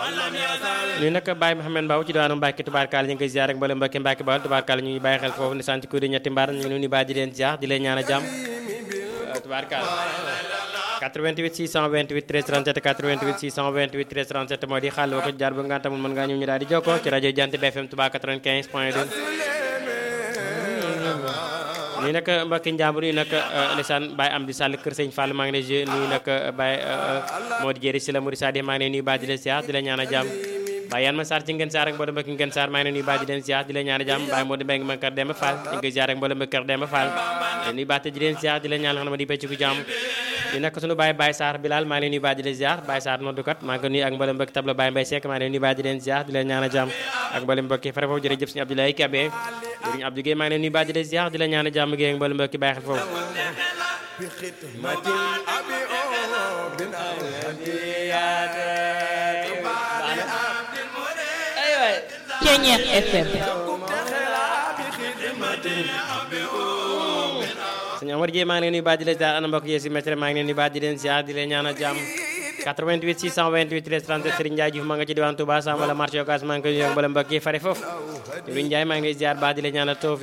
ñu nag Baye Mouhamed Mbaw ci diwaanu Mbacke tubaarkaal ñu ngi koy ziar ak mboolem Mbacke Mbacke Bawal tubaarkaal ñu ngi bàyyi xel foofu ni sant ko di ñetti mbaar ñu ngi leen di bàyyi di leen ziar di leen ñaan a jàmm tubaarkaal 88 628 13 37 88 628 13 37 moo di xàll ko jaar ba nga tamul mën ngaa ñëw ñu daal di jokkoo ci rajo Jant BFM Touba 95 point 2 nii nag mbokki njàmbur yi nag lisaan Baye Amdi Sall kër Sëñ Fall maa ngi lay jë nii nag Baye moo di jëri si la Mouride Sadi maa ngi lay nuyu baa di leen siyaar di la ñaan a jàmm Baye yan ma Sarr ci ngeen saar ak mboolem mbokki ngeen saar maa ngi lay nuyu baa di leen siyaar di la ñaan a jàmm Baye moo di mbéy ma kër Demba Fall ñu ngi siyaar ak mboolem mbokki kër Demba Fall nuyu baa te di leen siyaar di la ñaan xam ne di becc ku jàmm di nag sunu Baye Baye Sarr Bilal maa ngi lay nuyu baa di leen ziar Baye Sarr noddukat maa ngi ko nuyu ak mboolem mbokki tabla Baye Mbaye Seck maa ngi lay nuyu baa di leen ziar di leen ñaan a jàmm ak mboolem mbokki fare foofu jërëjëf suñu Abdoulaye Kabé sëriñ Abdou Guèye maa ngi leen nuyu baa di leen ziar di leen ñaan a jàmm Guèye ak mboolem mbokki bàyyi xel foofu Ceñeex FM sëñ Amar Dieye maa ngi leen nuyu baa di leen ziar ana mbokk yi si métre maa ngi leen nuyu baa di leen ziar di leen ñaan a jàmm 88 628 13 37 Serigne Ndiaye Diouf maa nga ci diwaan Touba Sam wala marché Ocass maa ngi koy nuyu ak mboolem mbokk yi fare foofu Serigne Ndiaye maa ngi lay ziar baa di leen ñaan a tawfiq